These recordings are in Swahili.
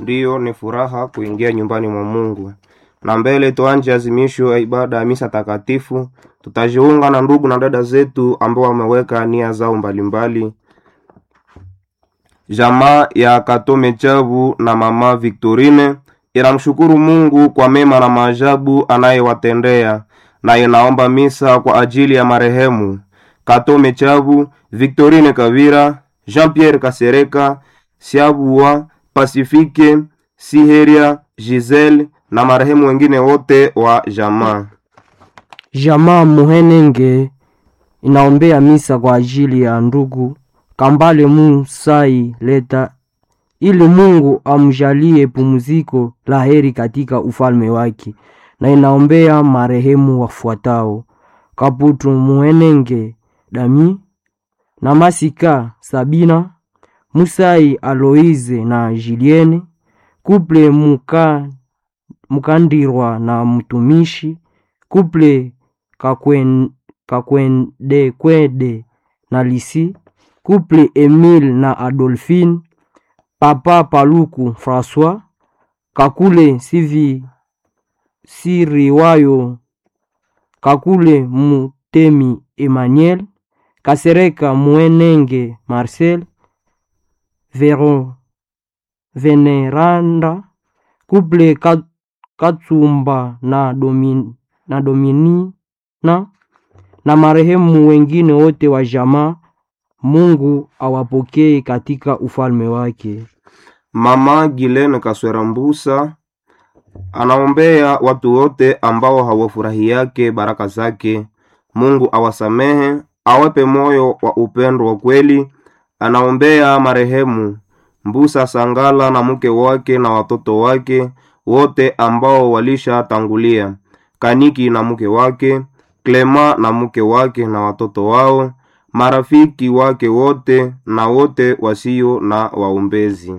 ndiyo ni furaha kuingia nyumbani mwa Mungu. Na mbele tuanje azimisho ya ibada ya misa takatifu, tutajiunga na ndugu na dada zetu ambao wameweka nia zao mbalimbali. Jamaa ya Katome Chabu na mama Victorine inamshukuru Mungu kwa mema na maajabu anayewatendea na inaomba misa kwa ajili ya marehemu Katome Chabu, Victorine Kavira, Jean-Pierre Kasereka, Siabua, Pasifike, Siheria, Giselle na marehemu wengine wote wa jamaa. Jamaa Muhenenge inaombea misa kwa ajili ya ndugu Kambale Musai Leta ili Mungu amjalie pumziko la heri katika ufalme wake, na inaombea marehemu wafuatao: Kaputu Muhenenge Dami na Masika Sabina, Musai Aloize na Julienne, Kuple Muka, Mukandirwa na mtumishi, Kuple Kakwen, Kakwendekwede na Lisi, Kuple Emile na Adolphine, Papa Paluku François, Kakule Sivi Siriwayo, Kakule Mutemi Emmanuel, Kasereka Mwenenge Marcel, Vero Veneranda, Kuple Kat- Katsumba na, Domin, na Dominina na marehemu wengine wote wa jamaa. Mungu awapokee katika ufalme wake. Mama Gilene Kaswera Mbusa anaombea watu wote ambao hawafurahi yake baraka zake. Mungu awasamehe, awape moyo wa upendo wa kweli. Anaombea marehemu Mbusa Sangala na mke wake na watoto wake wote ambao walishatangulia, Kaniki na mke wake, Klema na mke wake na watoto wao, marafiki wake wote na wote wasio na waombezi.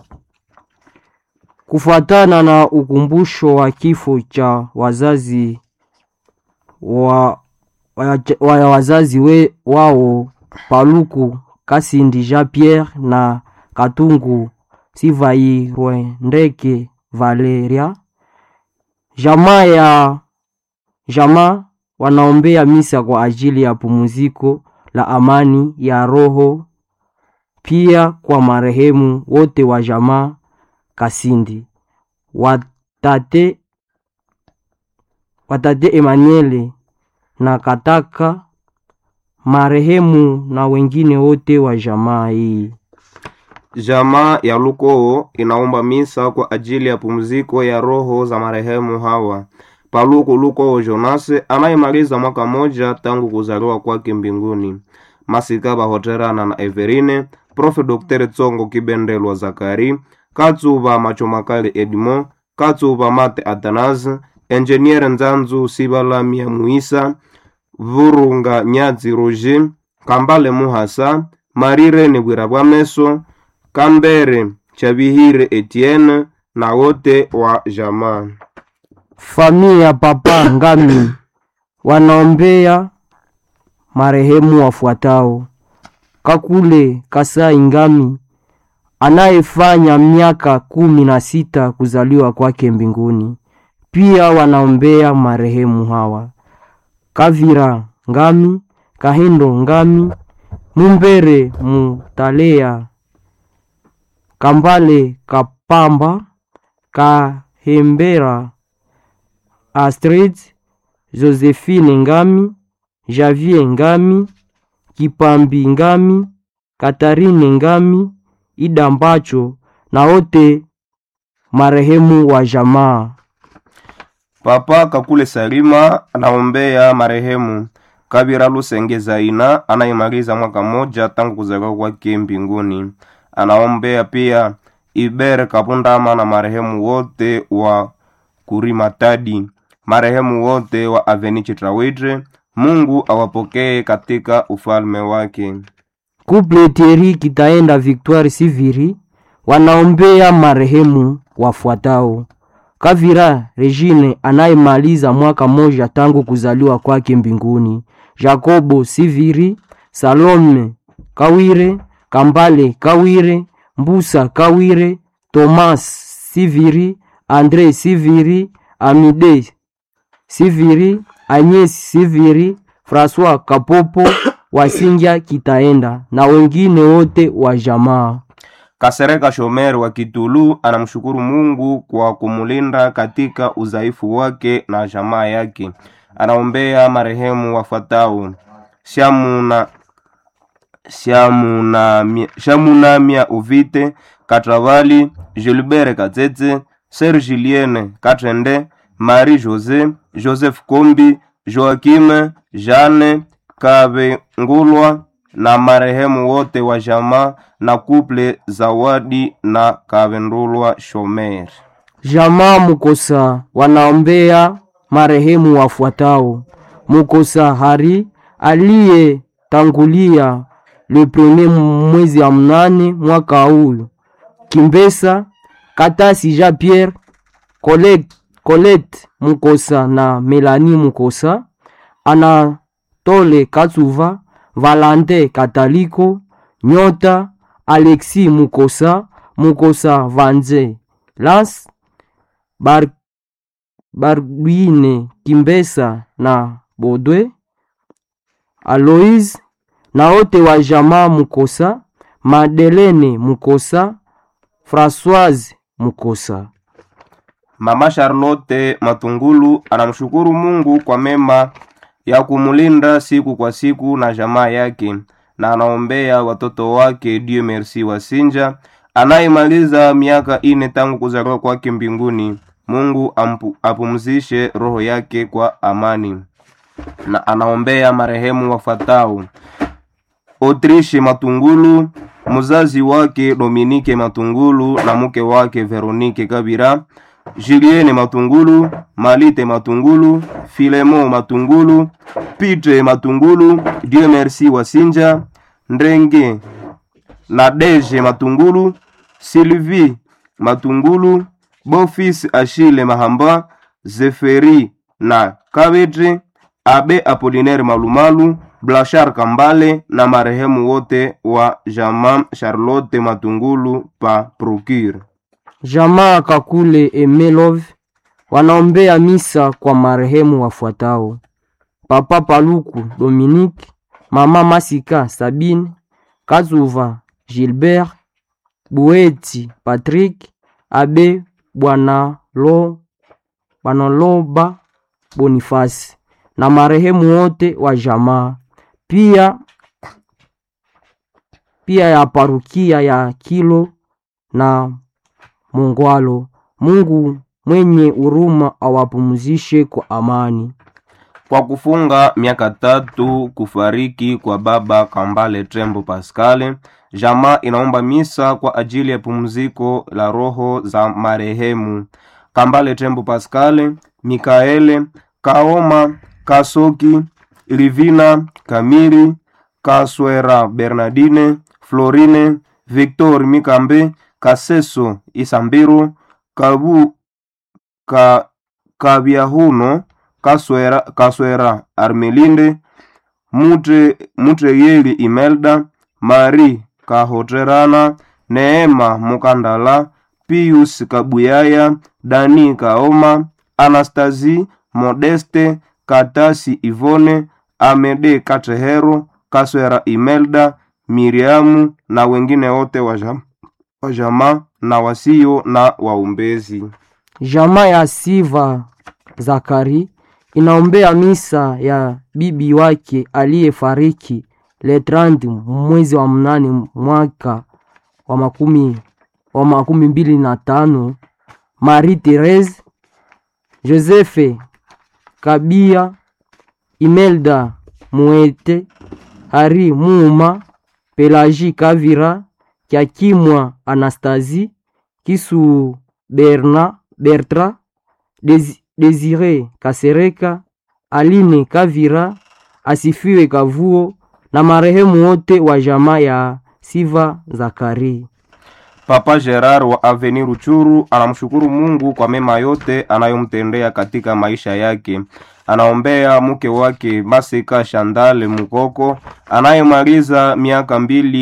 Kufuatana na ukumbusho wa kifo cha wazazi wa, wa, wa wazazi we, wao Paluku Kasindi Jean Pierre na Katungu Sivairwendeke Valeria, jamaa ya jamaa wanaombea misa kwa ajili ya pumziko la amani ya roho, pia kwa marehemu wote wa jamaa Kasindi watate, watate Emmanuel na Kataka marehemu na wengine wote wa jamaa hii. Jamaa ya Lukoo inaomba misa kwa ajili ya pumziko ya roho za marehemu hawa: Paluku Lukoo Jonase anayemaliza mwaka moja tangu kuzaliwa kwake mbinguni, Masika Bahoterana na Everine, Profe Dr. Tsongo Kibendelwa Zakari, Katsuba Machomakali Edmo, Katsuba Mate Athanase, Enjeniere Nzanzu Sibalamia Muisa, Vurunga Nyazi Roger, Kambale Muhasa, Marire Nibwira Bwameso, Kambere Chabihire Etienne na wote wa jamaa. Familia ya Papa Ngami wanaombea marehemu wafuatao: Kakule Kasai Ngami anayefanya miaka kumi na sita kuzaliwa kwake mbinguni. Pia wanaombea marehemu hawa: Kavira Ngami, Kahindo Ngami, Mumbere Mutalea, Kambale Kapamba, Kahembera Astrid, Josephine Ngami, Javier Ngami, Kipambi Ngami, Katarine Ngami, Ida Mbacho na wote marehemu wa jamaa. Papa Kakule Salima anaombea marehemu Kabira Lusenge Zaina anayemaliza mwaka moja tangu kuzaliwa kwake mbinguni. Anaombea pia Iber Kapundama na marehemu wote wa Kurimatadi, marehemu wote wa Avenichi Trawitre. Mungu awapokee katika ufalme wake. Couple Thierry Kitaenda Victoire Siviri wanaombea marehemu wafuatao: Kavira Regine anayemaliza mwaka moja tangu kuzaliwa kwake mbinguni, Jacobo Siviri, Salome Kawire, Kambale Kawire, Mbusa Kawire, Thomas Siviri, Andre Siviri, Amide Siviri, Agnes Siviri, Francois Kapopo Wasingya Kitaenda na wengine wote wa jamaa. Kasereka Shomer wa Kitulu anamshukuru Mungu kwa kumulinda katika udhaifu wake na jamaa yake. Anaombea marehemu wafuatao: Shamuna Shamunamia Shamunamia Uvite Katravali, Gilbert Katete, Ser Julienne Katende, Marie Jose, Joseph Kombi, Joakim Jeanne Kavengulwa na marehemu wote wa jamaa na kuple Zawadi na Kavendulwa Shomer. Jamaa Mukosa wanaombea marehemu wafuatao: Mukosa Hari aliyetangulia le premier mwezi wa mnane mwaka huu, Kimbesa Katasi Jean Pierre, Colette, Colette Mukosa na Melanie Mukosa, Anatole Katsuva, Valante Kataliko, Nyota Alexis Mukosa, Mukosa Vanze Lance Bar Barguine Kimbesa na Bodwe Aloise na wote wa jamaa Mukosa, Madelene Mukosa, Françoise Mukosa. Mama Charlotte Matungulu anamshukuru Mungu kwa mema ya kumulinda siku kwa siku na jamaa yake, na anaombea watoto wake Dieu Merci Wasinja anayemaliza miaka ine tangu kuzaliwa kwake mbinguni. Mungu ampu, apumzishe roho yake kwa amani, na anaombea marehemu wafatao Autriche Matungulu, mzazi wake Dominike Matungulu na mke wake Veronike Kabira, Julienne Matungulu, Malite Matungulu, Filemo Matungulu, Pitre Matungulu, Dieu Merci Wasinja, Ndrenge Nadege Matungulu, Sylvie Matungulu, Bofis Achille Mahamba, Zeferi na Kabetre, Abe Apolinaire Malumalu, Blachar Kambale na marehemu wote wa jamaa Charlotte Matungulu pa Procure. Jamaa Kakule Emelov wanaombea misa kwa marehemu wafuatao: Papa Paluku Dominique, Mama Masika Sabine, Kazuva Gilbert, Bueti Patrick, Abe Bwanalo Bwanaloba Bonifasi na marehemu wote wa jamaa pia pia ya parukia ya Kilo na Mungwalo. Mungu mwenye huruma awapumzishe kwa amani. Kwa kufunga miaka tatu kufariki kwa baba Kambale Trembo Pascal, jamaa inaomba misa kwa ajili ya pumziko la roho za marehemu Kambale Trembo Pascal, Mikaele Kaoma, Kasoki, Livina Kamiri, Kaswera Bernardine, Florine, Victor Mikambe, Kaseso Isambiro, Kabu ka, Kabyahuno, Kaswera, Kaswera Armelinde, Mute, Mutreyeli Imelda, Mari Kahoterana, Neema Mukandala, Pius Kabuyaya, Dani Kaoma, Anastasi Modeste, Katasi Ivone, Amede Katehero, Kaswera Imelda, Miriamu na wengine wote wa jam- wa jamaa na wasio na waumbezi. Jamaa ya Siva Zakari inaombea misa ya bibi wake aliyefariki le 30 mwezi wa mnane mwaka wa makumi, wa makumi mbili na tano Marie Therese Josephe Kabia Imelda Muete Hari Muuma Pelagie Kavira Kiakimwa Anastasie Kisu Berna Bertra Desi- Desire Kasereka Aline Kavira Asifiwe Kavuo na marehemu wote wa jamaa ya Siva Zakari. Papa Gerard wa Avenir Ruchuru anamshukuru Mungu kwa mema yote anayomtendea katika maisha yake. Anaombea mke wake Maseka Shandale Mukoko anayemaliza miaka mbili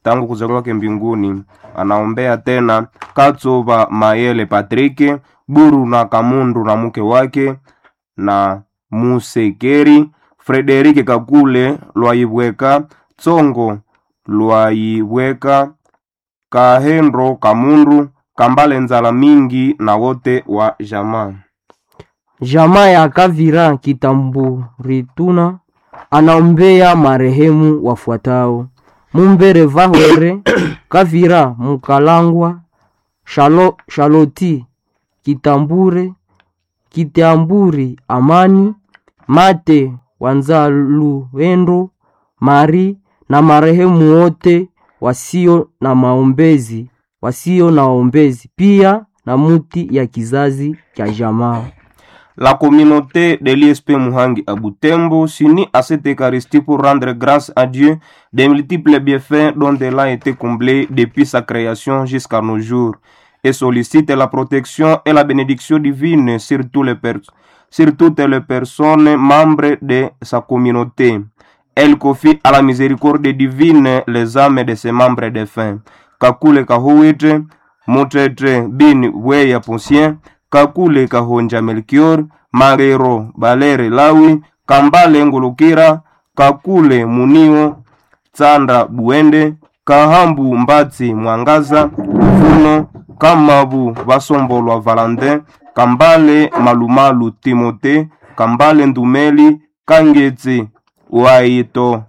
tangu kuzaliwa kwake mbinguni. Anaombea tena Katsuba Mayele Patrike Buru na Kamundu na mke wake na Musekeri Frederike Kakule Lwaibweka Tsongo Lwaibweka Kahendro Kamundu Kambale Nzala Mingi na wote wa jamaa. Jamaa ya Kavira Kitamburituna anaombea marehemu wafuatao: Mumbere Vahwere Kavira Mukalangwa Shalo, Shaloti Kitambure Kitamburi Amani Mate Wanzaluendo Mari na marehemu wote wasio na maombezi wasio na waombezi pia na muti ya kizazi cha jamaa. La communauté de l'ISP Muhangi à Butembo s'unit à cette Eucharistie pour rendre grâce à Dieu des multiples bienfaits dont elle a été comblée depuis sa création jusqu'à nos jours et sollicite la protection et la bénédiction divine sur, tous les per- sur toutes les personnes membres de sa communauté. Elle confie à la miséricorde divine les âmes de ses membres défunts. Kakule Kahuite, Mutete Bin Weya Ponsien, Kakule Kahonja Melchior, Marero Balere Lawi, Kambale Ngulukira, Kakule Munio, Tsanda Buende, Kahambu Mbatsi Mwangaza, Vuno, Kamabu Basombolwa Valentin, Kambale Malumalu Timote, Kambale Ndumeli, Kangetse Waito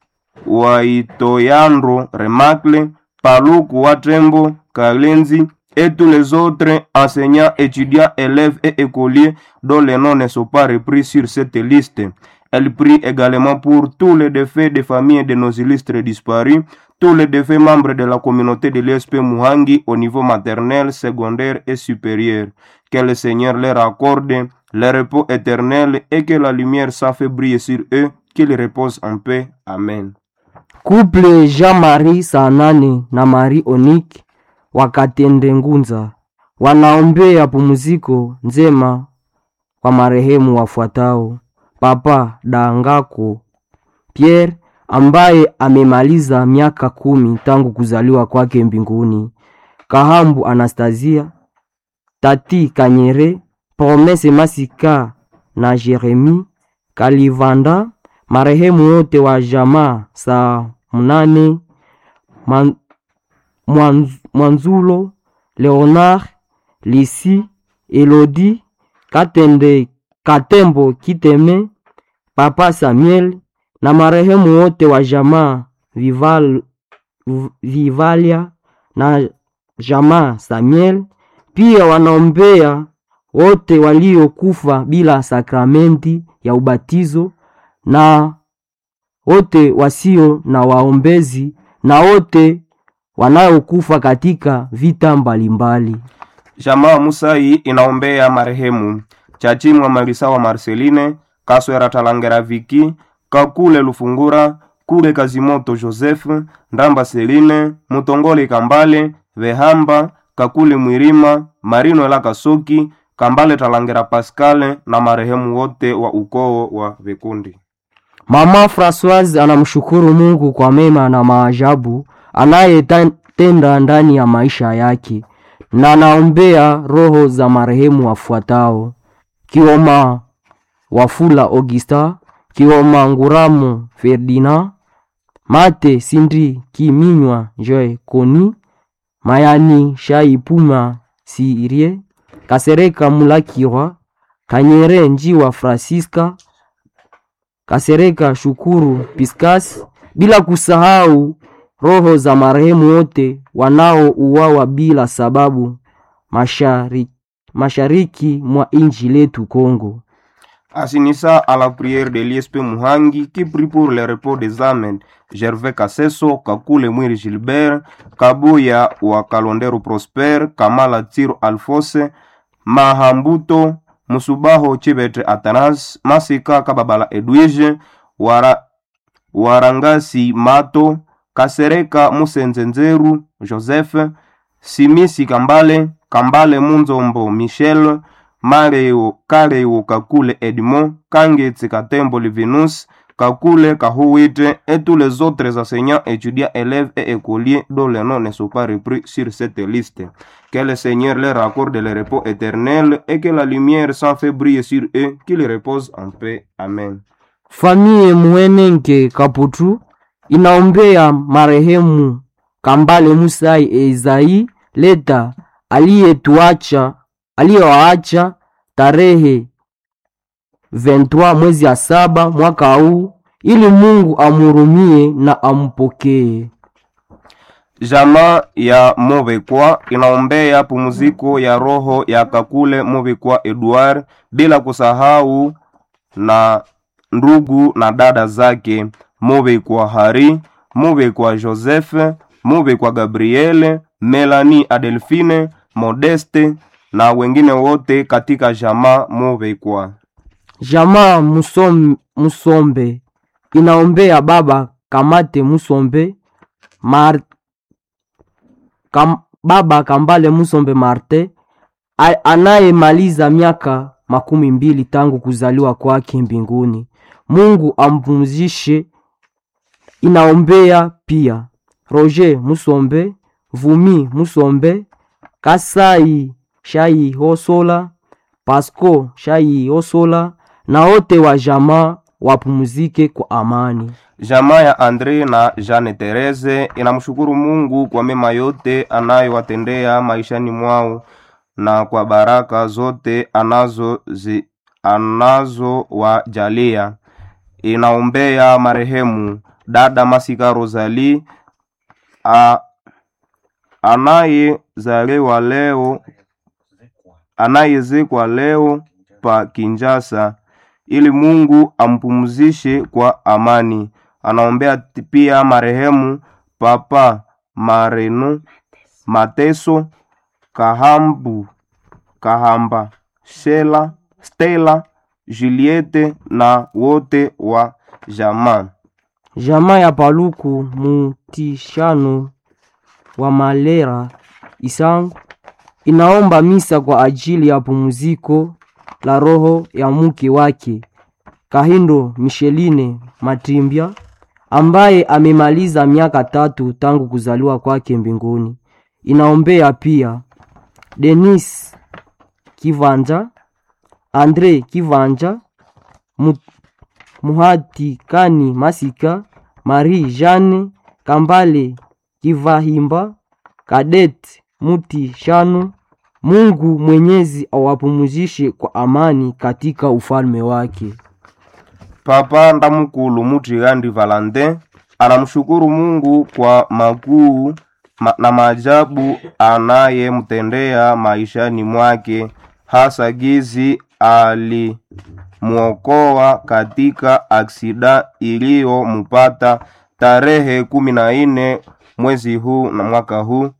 Waitoyandro Remacle, Paluku Watembo, Kalenzi, et tous les autres enseignants, étudiants, élèves et écoliers dont les noms ne sont pas repris sur cette liste. Elle prie également pour tous les défaits des familles de nos illustres disparus, tous les défaits membres de la communauté de l'ESP Muhangi au niveau maternel, secondaire et supérieur. Que le Seigneur leur accorde le repos éternel et que la lumière s'en fait briller sur eux, qu'ils reposent en paix. Amen. Couple Jean-Marie Sanane na Marie Onik wakatende Ngunza wanaombea pumziko njema kwa marehemu wafuatao: Papa Dangako Pierre ambaye amemaliza miaka kumi tangu kuzaliwa kwake mbinguni, Kahambu Anastasia, Tati Kanyere, Promese Masika na Jeremi Kalivanda, marehemu wote wa jamaa saa mnane Man, Mwanz, Mwanzulo, Leonard, Lisi, Elodi, Katende, Katembo Kiteme, Papa Samuel na marehemu wote wa jamaa Vival, Vivalia na jamaa Samuel. Pia wanaombea wote waliokufa bila sakramenti ya ubatizo na wote wasio na waombezi na wote wanaokufa katika vita mbalimbali. Jamaa Musai inaombea marehemu Chachimwa Marisawa Marceline, Kaswera Talangera Viki, Kakule Lufungura, Kule Kazimoto Joseph, Ndamba Seline, Mutongole Kambale, Vehamba, Kakule Mwirima, Marino Ela Kasoki, Kambale Talangera Pascal na marehemu wote wa ukoo wa Vikundi. Mama Francoise anamshukuru Mungu kwa mema na maajabu anayetenda ndani ya maisha yake na anaombea roho za marehemu wafuatao: Kioma Wafula Augusta, Kioma Nguramo Ferdinand, Mate Sindri Kiminywa Joy Koni, Mayani Shaipuma Sirie, Kasereka Mulakirwa, Kanyere Njiwa Francisca, Kasereka Shukuru Piskas, bila kusahau roho za marehemu wote wanaouawa bila sababu mashariki, mashariki mwa inji letu Kongo. Assinissa à la prière de l'ISP Muhangi qui prie pour le repos des âmes Gervais Kaseso, Kakule Mwiri Gilbert, Kabuya wa Kalondero Prosper, Kamala Tiro Alfose, Mahambuto, Musubaho Chibete Atanas, Masika Kababala Edwige, Wara, Warangasi Mato, Kasereka Musenzenzeru Joseph, Simisi Kambale, Kambale Munzombo Michel, Mareo Kareo Kakule Edmond, Kangetse Katembo Livinus, Kakule Kahuite et tous les autres enseignants, étudiants, élèves et écoliers dont les noms ne sont pas repris sur cette liste. Que le Seigneur leur accorde le repos éternel et que la lumière s'en fait briller sur eux, qu'ils reposent en paix. Amen. Familia Muhenenge Kaputu inaombea marehemu Kambale Musai Ezai Leta aliyetuacha aliyowaacha tarehe 23 mwezi ya saba mwaka huu, ili Mungu amhurumie na ampokee. Jamaa ya Movekwa inaombea pumziko ya roho ya Kakule Movekwa Edward, bila kusahau na ndugu na dada zake Movekwa Hari, Movekwa Joseph, Movekwa Gabriele, Melanie Adelphine, Modeste na wengine wote katika jamaa Movekwa. Jamaa Musom, Musombe inaombea baba Kamate Musombe Mar, kam, baba Kambale Musombe Marte a- anayemaliza miaka makumi mbili tangu kuzaliwa kwake mbinguni. Mungu ampumzishe. Inaombea pia Roger Musombe, Vumi Musombe, Kasai Shai Hosola, Pasco Shai Hosola na wote wa jamaa wapumzike kwa amani. Jamaa ya Andre na Jeanne Therese inamshukuru Mungu kwa mema yote anayowatendea maishani mwao na kwa baraka zote anazo zi, anazowajalia. Inaombea marehemu dada Masika Rosalie a- anayezaliwa leo anayezekwa leo pa Kinjasa ili Mungu ampumzishe kwa amani. Anaombea t- pia marehemu Papa Mareno Mateso Kahambu Kahamba Shela Stella Juliette na wote wa jamaa. Jamaa ya Paluku Mutishano wa Malera Isangu inaomba misa kwa ajili ya pumziko la roho ya mke wake Kahindo Micheline Matimbya ambaye amemaliza miaka tatu tangu kuzaliwa kwake mbinguni. Inaombea pia Denis Kivanja, Andre Kivanja, Mu- Muhati Kani Masika, Marie Jeanne Kambale Kivahimba, Kadet Muti Shano. Mungu Mwenyezi awapumzishe kwa amani katika ufalme wake. Papa Ndamukulu Mutigandi Valentin anamshukuru Mungu kwa makuu ma, na maajabu anayemtendea maishani mwake, hasa gizi alimwokoa katika aksida iliyomupata tarehe kumi na nne mwezi huu na mwaka huu.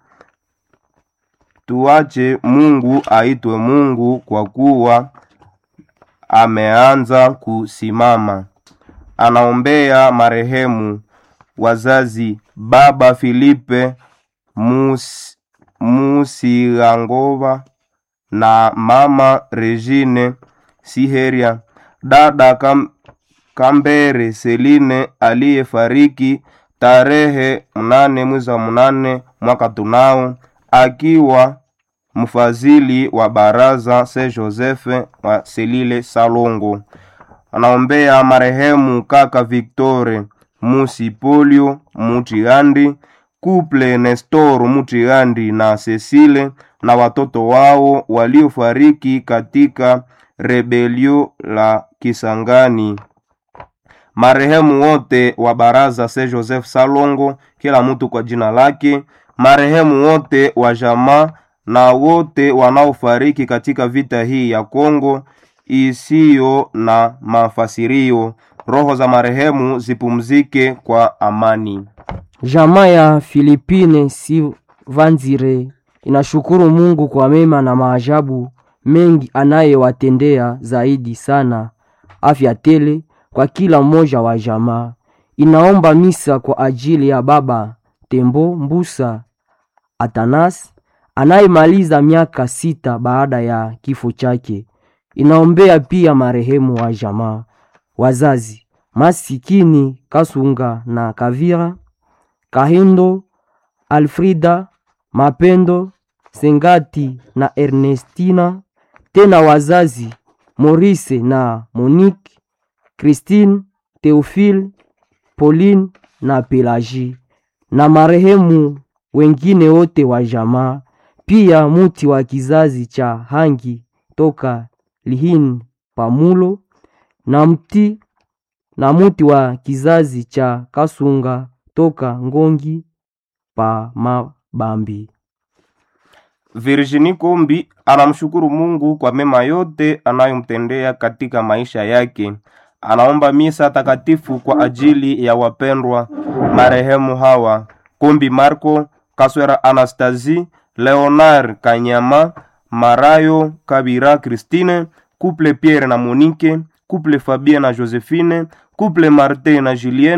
Tuache Mungu aitwe Mungu kwa kuwa ameanza kusimama. Anaombea marehemu wazazi baba Filipe Mus, Musirangova na mama Regine Siheria, dada Kam, Kambere Seline aliyefariki tarehe mnane mwezi wa mnane mwaka tunao akiwa mfadhili wa baraza Saint Joseph wa Selile Salongo. Anaombea marehemu kaka Victore Musipolio Mutigandi, couple Nestor Mutigandi na Cecile na watoto wao waliofariki katika rebelio la Kisangani. Marehemu wote wa baraza Saint Joseph Salongo, kila mtu kwa jina lake. Marehemu wote wa jamaa na wote wanaofariki katika vita hii ya Kongo isiyo na mafasirio. Roho za marehemu zipumzike kwa amani. Jamaa ya Filipine Sivanzire inashukuru Mungu kwa mema na maajabu mengi anayewatendea, zaidi sana afya tele kwa kila mmoja wa jamaa. Inaomba misa kwa ajili ya baba Tembo Mbusa Atanas anayemaliza miaka sita baada ya kifo chake. Inaombea pia marehemu wa jamaa, wazazi Masikini Kasunga na Kavira, Kahindo, Alfrida, Mapendo, Sengati na Ernestina, tena wazazi Maurice na Monique, Christine, Theophile, Pauline na Pelagie na marehemu wengine wote wa jamaa, pia muti wa kizazi cha Hangi toka Lihini Pamulo na mti na muti wa kizazi cha Kasunga toka Ngongi pa Mabambi. Virginie Kombi anamshukuru Mungu kwa mema yote anayomtendea katika maisha yake. Anaomba misa takatifu kwa ajili ya wapendwa marehemu hawa: Kombi Marco, Kaswera Anastasie, Leonard Kanyama, Marayo Kabira Christine, Couple Pierre na Monique, Couple Fabien na Josephine, Couple Martin na Julien